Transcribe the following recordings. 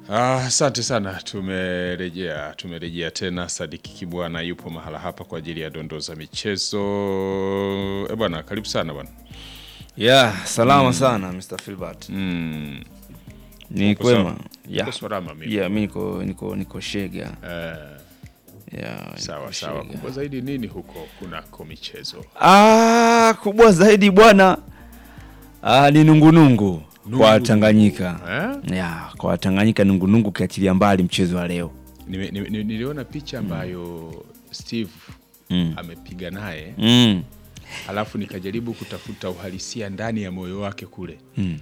Ah, Asante sana, tumerejea tumerejea tena. Sadiki Kibwana yupo mahala hapa kwa ajili ya dondoo za michezo. E bwana, karibu sana bwana. Yeah, salama sana Mr. Filbert. Mm. Ni Uko kwema. sawa? Yeah. Uko salama mimi. Yeah, mimi niko niko niko shega. Eh, Yeah, sawa niko sawa. shega. Kubwa zaidi nini huko kunako michezo? Ah, kubwa zaidi bwana. Ah, ni nungunungu Nungu. kwa Tanganyika. Eh? Yeah, kwa Tanganyika nungunungu ukiachilia mbali mchezo wa leo. Nime- nime- nime- Niliona picha ambayo Steve Mm. amepiga naye Mm. alafu nikajaribu kutafuta uhalisia ndani ya moyo wake kule Mm.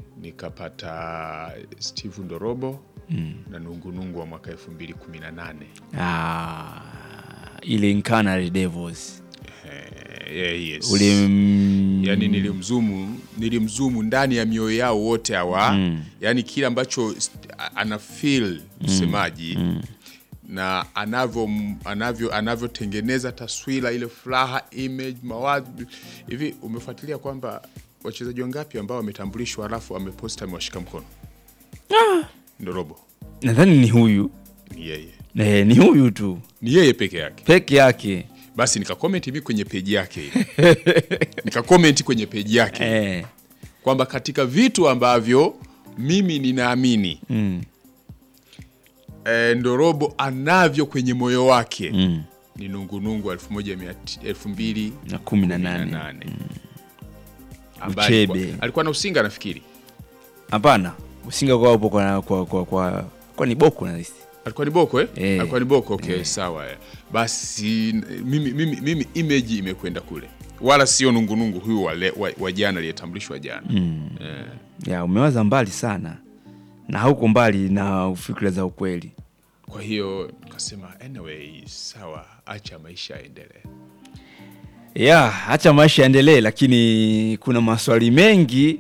nikapata Steve Ndorobo na nungunungu wa mwaka 2018 Ah, ile Incarnate Devils. Eh, yeah, yes. Ule mm, yani nilimzumu nilimzumu ndani ya mioyo yao wote hawa Mm. yani kile ambacho st- a- ana feel msemaji na anavyo anavyo anavyotengeneza taswira ile furaha image mawazo hivi umefuatilia kwamba wachezaji wangapi ambao wametambulishwa alafu ameposta amewashika mkono ndorobo nadhani ni huyu. ni yeye Eh, ni huyu tu ni yeye peke yake peke yake. basi nikakomenti mi kwenye peji yake ile nikakomenti kwenye peji yake Eh. kwamba katika vitu ambavyo mimi ninaamini Mm. e, Ndorobo anavyo kwenye moyo wake Mm. ni nungunungu elfu moja mia ti- elfu mbili Na kumi na kumi na nane. nane ambaye Uchebe. alikuwa, alikuwa na usinga nafikiri Hapana, usinga kwa upo kwa kwa kwa, kwa, kwa ni boko na hisi. alikuwa ni boko eh? Eh. alikuwa ni boko okay, sawa eh. basi n- mimi, mimi, mimi image imekwenda kule wala sio nungunungu huyu wa, le- wa, wa jana aliyetambulishwa jana Mm. eh. Ya umewaza mbali sana na hauko mbali na fikra za ukweli. kwa hiyo nikasema anyway sawa acha maisha yaendelee Ya, acha maisha yaendelee, lakini kuna maswali mengi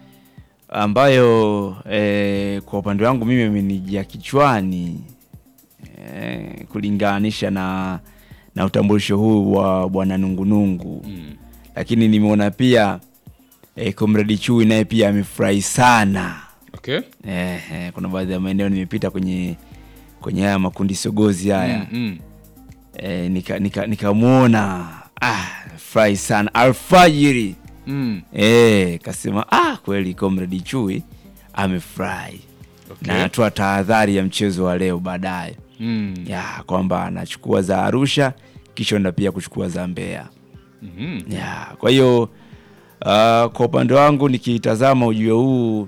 ambayo eh, kwa upande wangu mimi amenijia kichwani eh, kulinganisha na na utambulisho huu wa bwana Nungunungu mm. lakini nimeona pia eh, Comrade Chui naye pia amefurahi sana okay eh, eh, kuna baadhi ya maeneo nimepita kwenye kwenye haya makundi sogozi haya mm, mm. eh, nika nika nikamwona ah, furahi sana alfajiri Mm. eh, kasema ah, kweli Comrade Chui amefurahi Okay. na anatoa tahadhari ya mchezo wa leo baadaye Mm. ya kwamba anachukua za Arusha kisha enda pia kuchukua za Mbeya Mhm. ya kwa hiyo uh, kwa upande wangu nikitazama ujio huu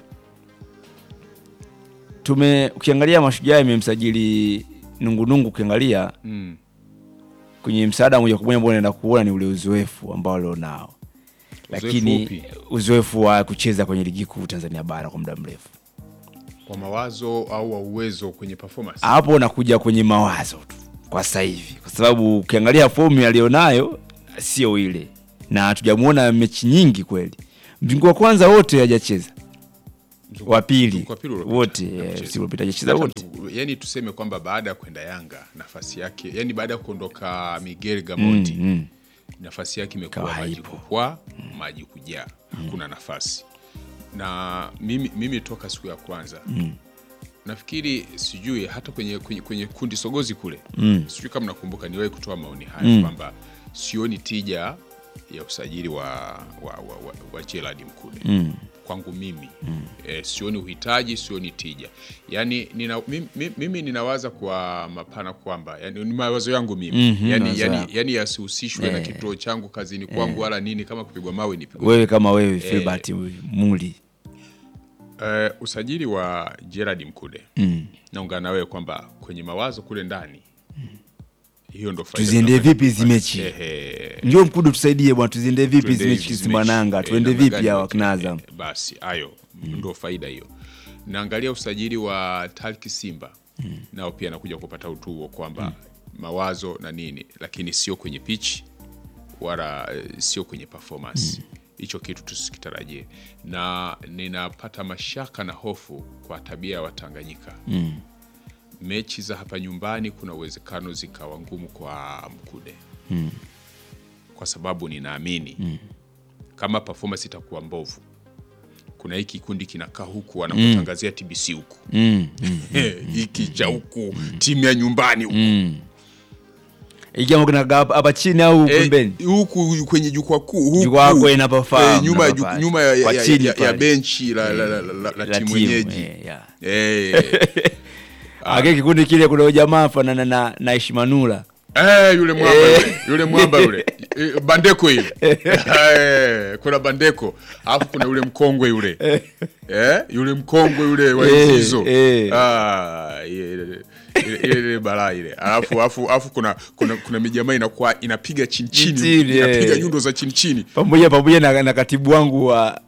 tume ukiangalia mashujaa imemsajili nungunungu ukiangalia Mm. kwenye msaada moja kwa moja ambao unaenda kuona ni ule uzoefu ambao alionao lakini upi? uzoefu wa kucheza kwenye ligi kuu Tanzania bara kwa muda mrefu kwa mawazo au wa uwezo kwenye performance hapo unakuja kwenye mawazo tu kwa sasa hivi, kwa sababu ukiangalia fomu alionayo sio ile, na hatujamuona mechi nyingi kweli. Mzunguko wa kwanza wote hajacheza, Mzunguko- wa pili mzunguko wa pili uliopita wote hajacheza. eh, msimu uliopita hajacheza Hata wote. tu- yani tuseme kwamba baada ya kwenda Yanga nafasi yake yani baada ya kuondoka Miguel Gamondi Mm, mm. nafasi yake imekuwa Ikawa maji haipo. kupwa maji kujaa hakuna nafasi na mimi, mimi toka siku ya kwanza nafikiri sijui hata kwenye, kwenye, kwenye kundi sogozi kule Mm. sijui kama nakumbuka niwahi kutoa maoni haya Mm. kwamba sioni tija ya usajili wa, wa, wa, wa, wa Gerald Mkude Mm. kwangu mimi e, sioni uhitaji sioni tija yani nina, mimi, mimi ninawaza kwa mapana kwamba yani, ni mawazo yangu mimi Mhm, yani, mawazo yani, yako. yani yasihusishwe na kituo changu kazini kwangu wala nini kama kupigwa mawe nipigwe Wewe kama wewe Filbert Muli Eh, usajili wa Gerard Mkude mm. naungana na wewe kwamba kwenye mawazo kule ndani hiyo ndo faida tuziende tunapata vipi hizi kupata. mechi? Ehe. Njoo Mkudu tusaidie bwana, tuziende vipi Tuende hizi mechi hizi Simba mechi. Nanga, Eh, tuende namna vipi gani hawa mechi? kina Azam? Eh, basi hayo ndo faida hiyo naangalia usajili wa Talki Simba nao pia nakuja kupata utuo kwamba mawazo na nini lakini sio kwenye pitch wala eh, sio kwenye performance hicho kitu tusikitarajie na ninapata mashaka na hofu kwa tabia ya Watanganyika Mm. mechi za hapa nyumbani kuna uwezekano zikawa ngumu kwa Mkude Mm. kwa sababu ninaamini kama performance itakuwa mbovu kuna hiki kikundi kinakaa huku wanakutangazia TBC huku mm, mm, Eh, hiki cha huku timu ya nyumbani huku mm. ikiwa kuna gap hapa chini au Eh, pembeni huku kwenye jukwaa kuu huku, Jukwaa kuu inapofaa, eh, nyuma, ya ju- inapofaa. nyuma ya, Kwa ya, chini ya, ya pale. benchi la, la, la, la, la, la la timu timu, wenyeji eh, yeah. eh, Ake kikundi kile kuna jamaa fanana na na Ishimanula Eh, yule mwamba yule, yule mwamba yule Eh, bandeko ile Eh, kuna bandeko alafu kuna yule mkongwe yule eh, yule mkongwe yule wa Eh, hizo eh. ah, ile ile- ile ile balaa ile alafu alafu alafu kuna kuna kuna mijamaa inakuwa inapiga chini chini Chini, eh. inapiga nyundo za chini chini pamoja pamoja na, na katibu wangu wa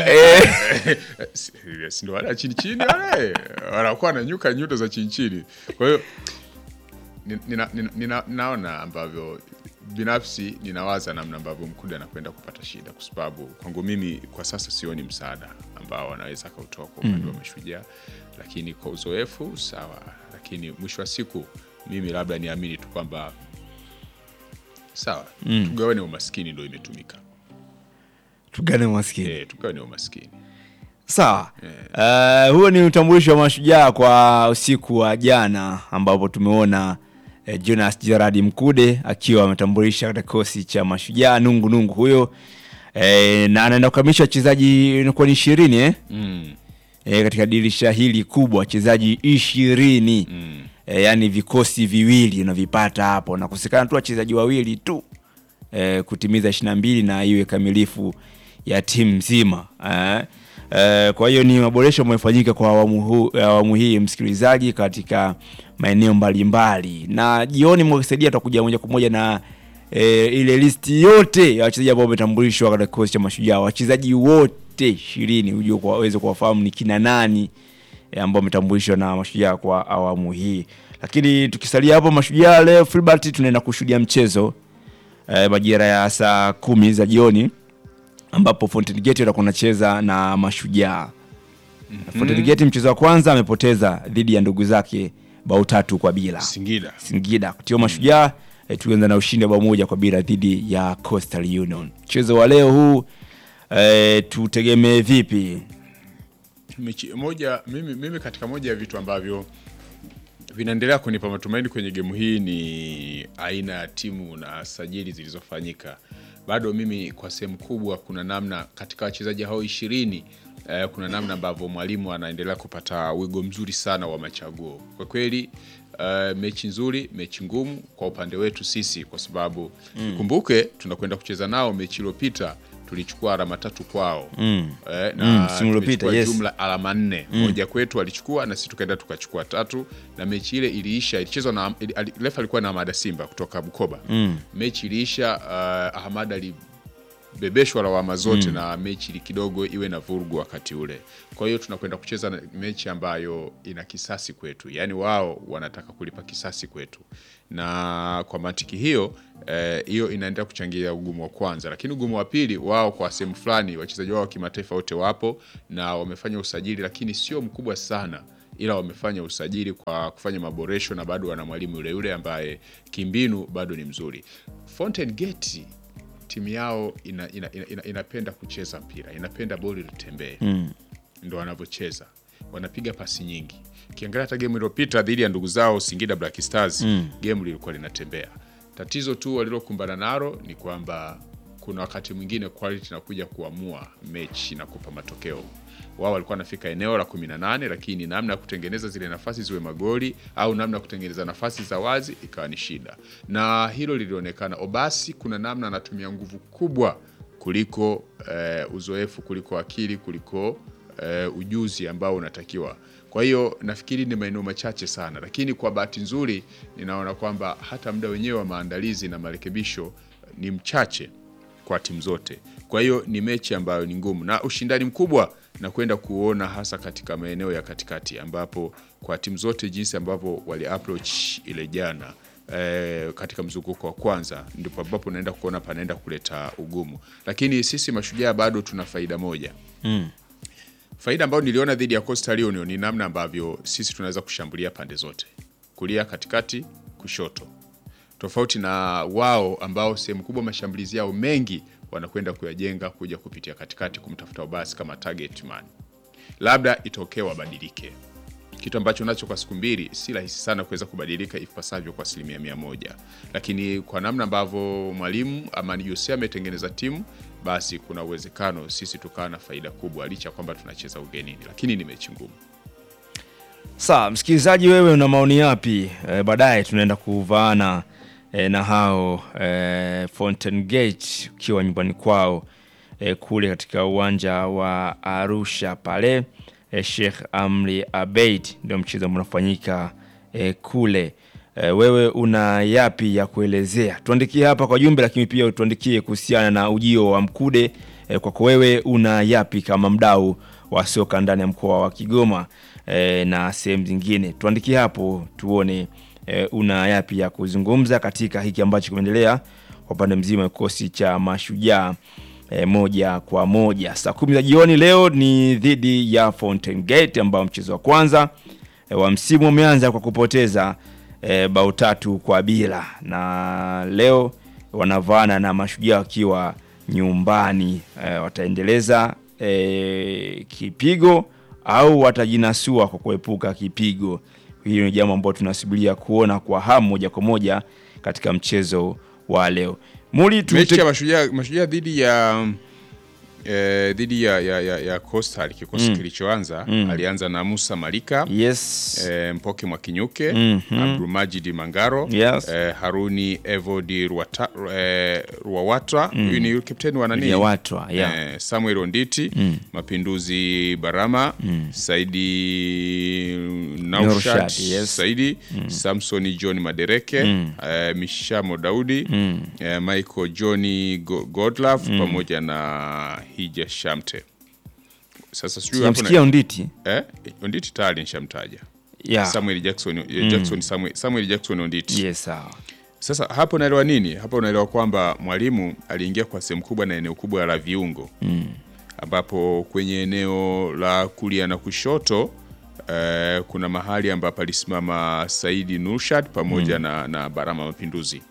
Si- si ndo wale chini chini wale wanakuwa wananyuka nyundo za chini chini kwa hiyo ni- nina, nina, nina, naona ambavyo binafsi ninawaza namna ambavyo mkude anakwenda kupata shida kwa sababu kwangu mimi kwa sasa sioni msaada ambao anaweza akautoa kwa upande wa mashujaa lakini kwa uzoefu sawa lakini mwisho wa siku mimi labda niamini tu kwamba sawa tugawane umaskini ndo imetumika tugane maskini e, tugawane umaskini sawa Eh, huo ni utambulisho wa mashujaa kwa usiku wa jana ambapo tumeona eh, Jonas Gerard Mkude akiwa ametambulisha katika kikosi cha mashujaa nungu nungu huyo eh, na anaenda kukamilisha wachezaji inakuwa ni ishirini eh? mm. e, katika dirisha hili kubwa wachezaji ishirini Mm. e, yaani vikosi viwili unavipata hapo nakosekana tu wachezaji wawili tu e, kutimiza ishiri na mbili na iwe kamilifu ya timu nzima e, e, kwa hiyo ni maboresho amefanyika kwa awamu, hu, awamu hii msikilizaji katika maeneo mbalimbali na jioni mwakisaidia tutakuja moja kwa moja na e, ile listi yote ya wachezaji ambao wametambulishwa katika kikosi cha mashujaa wachezaji wote ishirini hujue kwa- waweze kuwafahamu ni kina nani e, ambao wametambulishwa na mashujaa kwa awamu hii lakini tukisalia hapo mashujaa leo filbert tunaenda kushuhudia mchezo e, majira ya saa kumi za jioni ambapo Fountain Gate watakuwa wanacheza na mashujaa Fountain Gate mchezo wa kwanza amepoteza dhidi ya ndugu zake bao tatu kwa bila Singida Singida kutiwa mashujaa eh, tulianza na ushindi wa bao moja kwa bila dhidi ya Coastal Union. Mchezo wa leo huu eh, tutegemee vipi? mechi moja mimi, mimi katika moja ya vitu ambavyo vinaendelea kunipa matumaini kwenye gemu hii ni aina ya timu na sajili zilizofanyika bado mimi kwa sehemu kubwa kuna namna katika wachezaji hao ishirini eh, kuna namna ambavyo mwalimu anaendelea kupata wigo mzuri sana wa machaguo kwa kweli eh, mechi nzuri mechi ngumu kwa upande wetu sisi kwa sababu kumbuke tunakwenda kucheza nao mechi iliyopita tulichukua alama tatu kwao Mm. eh, Mm, na msimu uliopita, tumechukua yes. jumla alama nne moja kwetu walichukua na sisi tukaenda tukachukua tatu na mechi ile iliisha ilichezwa na ili- ali- refa alikuwa na Ahmada Simba kutoka Bukoba mechi iliisha uh, Ahmad alibebeshwa lawama zote na mechi ili kidogo iwe na vurugu wakati ule kwa hiyo tunakwenda kucheza na mechi ambayo ina kisasi kwetu yaani wao wanataka kulipa kisasi kwetu na kwa mantiki hiyo eh, hiyo inaendelea kuchangia ugumu wa kwanza lakini ugumu wa pili wao kwa sehemu fulani wachezaji wao wa kimataifa wote wapo na wamefanya usajili lakini sio mkubwa sana ila wamefanya usajili kwa kufanya maboresho na bado wana mwalimu yule yule ambaye kimbinu bado ni mzuri Fountain Gate timu yao ina, ina, ina, ina, inapenda kucheza mpira inapenda boli litembee mm. ndo wanavyocheza wanapiga pasi nyingi ukiangalia hata gemu iliyopita dhidi ya ndugu zao Singida Black Stars mm. gemu lilikuwa linatembea tatizo tu walilokumbana nalo ni kwamba kuna wakati mwingine quality inakuja kuamua mechi na kupa matokeo wao walikuwa wanafika eneo la 18 lakini namna ya kutengeneza zile nafasi ziwe magoli au namna ya kutengeneza nafasi za wazi ikawa ni shida na hilo lilionekana obasi kuna namna anatumia nguvu kubwa kuliko eh, uzoefu kuliko akili kuliko eh, ujuzi ambao unatakiwa kwa hiyo nafikiri ni maeneo machache sana lakini kwa bahati nzuri ninaona kwamba hata muda wenyewe wa maandalizi na marekebisho ni mchache kwa timu zote. Kwa hiyo ni mechi ambayo ni ngumu na ushindani mkubwa na kwenda kuona hasa katika maeneo ya katikati, ambapo kwa timu zote jinsi ambavyo wali approach ile jana eh, katika mzunguko wa kwanza, ndipo ambapo naenda kuona panaenda kuleta ugumu, lakini sisi mashujaa bado tuna faida moja faida ambayo niliona dhidi ya Coastal Union ni namna ambavyo sisi tunaweza kushambulia pande zote, kulia, katikati, kushoto, tofauti na wao ambao sehemu kubwa mashambulizi yao mengi wanakwenda kuyajenga kuja kupitia katikati kumtafuta Obasi kama target man. Labda itokee wabadilike, kitu ambacho nacho kwa siku mbili si rahisi sana kuweza kubadilika ipasavyo kwa asilimia mia moja, lakini kwa namna ambavyo mwalimu Amani Jose ametengeneza timu, basi kuna uwezekano sisi tukawa na faida kubwa, licha ya kwamba tunacheza ugenini, lakini ni mechi ngumu. Sawa, msikilizaji, wewe una maoni yapi? E, baadaye tunaenda kuvaana e, na hao e, Fountain Gate ukiwa nyumbani kwao e, kule katika uwanja wa Arusha pale e, Sheikh Amri Abeid ndio mchezo ambao unafanyika e, kule. E, wewe una yapi ya kuelezea? Tuandikie hapa kwa jumbe, lakini pia tuandikie kuhusiana na ujio wa Mkude. E, kwako wewe una yapi kama mdau wa soka ndani ya mkoa wa Kigoma e, na sehemu zingine? Tuandikie hapo tuone e, una yapi ya kuzungumza katika hiki ambacho kimeendelea kwa upande mzima wa kikosi cha Mashujaa e, moja kwa moja. Saa kumi za jioni leo ni dhidi ya Fountain Gate ambao mchezo wa kwanza e, wa msimu umeanza kwa kupoteza e, bao tatu kwa bila, na leo wanavaana na Mashujaa wakiwa nyumbani e, wataendeleza e, kipigo au watajinasua kwa kuepuka kipigo. Hiyo ni jambo ambalo tunasubiria kuona kwa hamu moja kwa moja katika mchezo wa leo. Muli tu mechi ya mashujaa mashujaa dhidi ya eh, dhidi ya, ya, ya, ya Coastal kikosi kilichoanza alianza na Musa Malika yes eh, Mpoke Mwakinyuke Mhm. Abdulmajid Mangaro Yes. eh, Haruni Evodi Ruwata, eh, Ruwawatra huyu ni kapteni wa nani ya watwa yeah. eh, Samuel Onditi Mapinduzi Barama Saidi Naushad Naushad, yes. Saidi Samsoni John Madereke eh, Mishamo Daudi eh, Michael Johni Go- Godlove pamoja na Hija Shamte. Sasa sijui hapo Sijamsikia na- Unditi eh, Onditi tayari nishamtaja yeah. Samuel Jackson, eh, Jackson Samuel, Samuel Jackson Onditi yes, sawa sasa hapo unaelewa nini? Hapo unaelewa kwamba mwalimu aliingia kwa sehemu kubwa na eneo kubwa la viungo ambapo kwenye eneo la kulia na kushoto eh, kuna mahali ambapo alisimama Saidi Nurshad pamoja na, na Barama Mapinduzi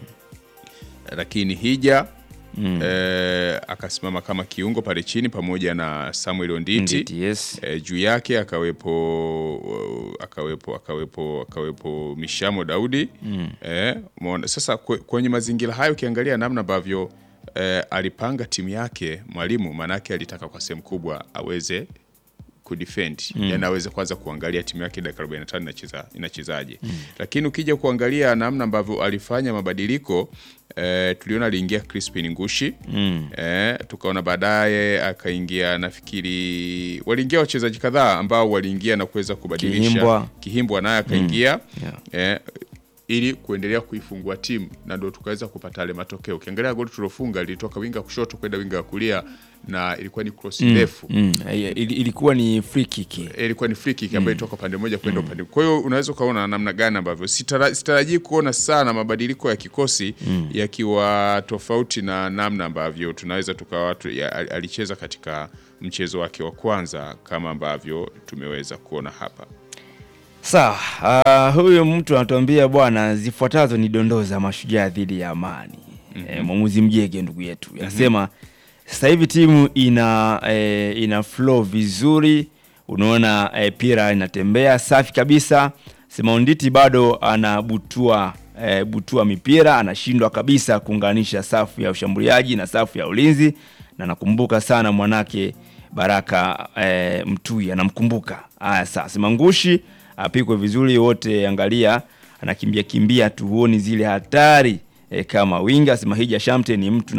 lakini Hija eh, akasimama kama kiungo pale chini pamoja na Samuel Onditi Unditi, yes. e, juu yake akawepo akawepo akawepo akawepo Mishamo Daudi mm. e, umeona sasa kwe- kwenye mazingira hayo ukiangalia namna ambavyo e, alipanga timu yake mwalimu, maanake alitaka kwa sehemu kubwa aweze kudefend mm. yani aweze kwanza kuangalia timu yake dakika 45 inacheza inachezaje mm. lakini ukija kuangalia namna ambavyo alifanya mabadiliko eh, tuliona aliingia Crispin Ngushi mm. eh, tukaona baadaye akaingia nafikiri waliingia wachezaji kadhaa ambao waliingia na kuweza kubadilisha Kihimbwa. Kihimbwa naye akaingia Yeah. eh, ili kuendelea kuifungua timu na ndio tukaweza kupata yale matokeo. Ukiangalia goli tulofunga lilitoka winga kushoto kwenda winga wa kulia na ilikuwa ni cross ndefu Mm. ili- Ilikuwa ni free kick ilikuwa ni free kick ambayo ilitoka upande mmoja kwenda upande. Kwa hiyo unaweza ukaona namna gani ambavyo sitara- sitarajii kuona sana mabadiliko ya kikosi yakiwa tofauti na namna ambavyo tunaweza tukawa tu- ya- al- alicheza katika mchezo wake wa kwanza kama ambavyo tumeweza kuona hapa. Sawa, ah, huyu mtu anatuambia bwana, zifuatazo ni dondoo za mashujaa dhidi ya Amani. Eh, mwamuzi Mjege ndugu yetu anasema sasa hivi timu ina eh, ina flow vizuri, unaona eh, pira inatembea safi kabisa. Sema Onditi bado anabutua eh, butua mipira, anashindwa kabisa kuunganisha safu ya ushambuliaji na safu ya ulinzi, na nakumbuka sana mwanake Baraka eh, Mtui anamkumbuka. Haya sasa, sema Ngushi apikwe vizuri, wote angalia anakimbia kimbia tu, huoni zile hatari eh, kama winga. Sema Hija Shamte ni mtu